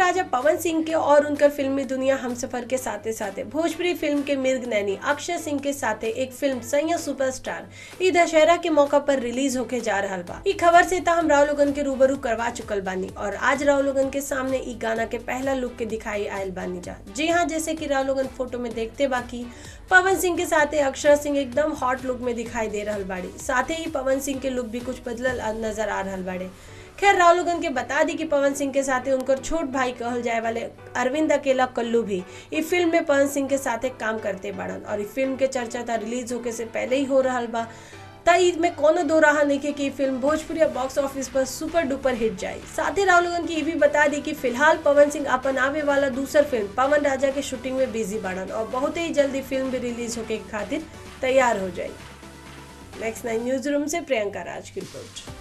राजा पवन सिंह के और उनकर फिल्मी दुनिया हम सफर के साथे साथे भोजपुरी फिल्म के मिर्ग नैनी अक्षय सिंह के साथे एक फिल्म सैया सुपरस्टार ई दशहरा के मौका पर रिलीज होके जा रहा बा ई खबर से हम राव लोगन के रूबरू करवा चुकल बानी और आज राव लोगन के सामने ई गाना के पहला लुक के दिखाई आयल बानी जा जी हाँ जैसे कि राव लोगन फोटो में देखते बाकी पवन सिंह के साथ अक्षर सिंह एकदम हॉट लुक में दिखाई दे रहा बाड़ी साथ ही पवन सिंह के लुक भी कुछ बदलल नजर आ रहा बाड़े खैर राव लोगन के बता दी कि पवन सिंह के साथ उनकर छोट भाई कहल जाए वाले अरविंद अकेला कल्लू भी इस फिल्म में पवन सिंह के साथ काम करते बाड़न और इस फिल्म के चर्चा था रिलीज होके से पहले ही हो रहा बा तई में कोनो दो रहा नहीं कि फिल्म भोजपुरी बॉक्स ऑफिस पर सुपर डुपर हिट जाए साथ ही राव लोगन की ये भी बता दी कि फिलहाल पवन सिंह अपन आवे वाला दूसर फिल्म पवन राजा के शूटिंग में बिजी बाड़न और बहुत ही जल्दी फिल्म भी रिलीज होके खातिर तैयार हो जाए नेक्स्ट नाइन न्यूज रूम से प्रियंका राज की रिपोर्ट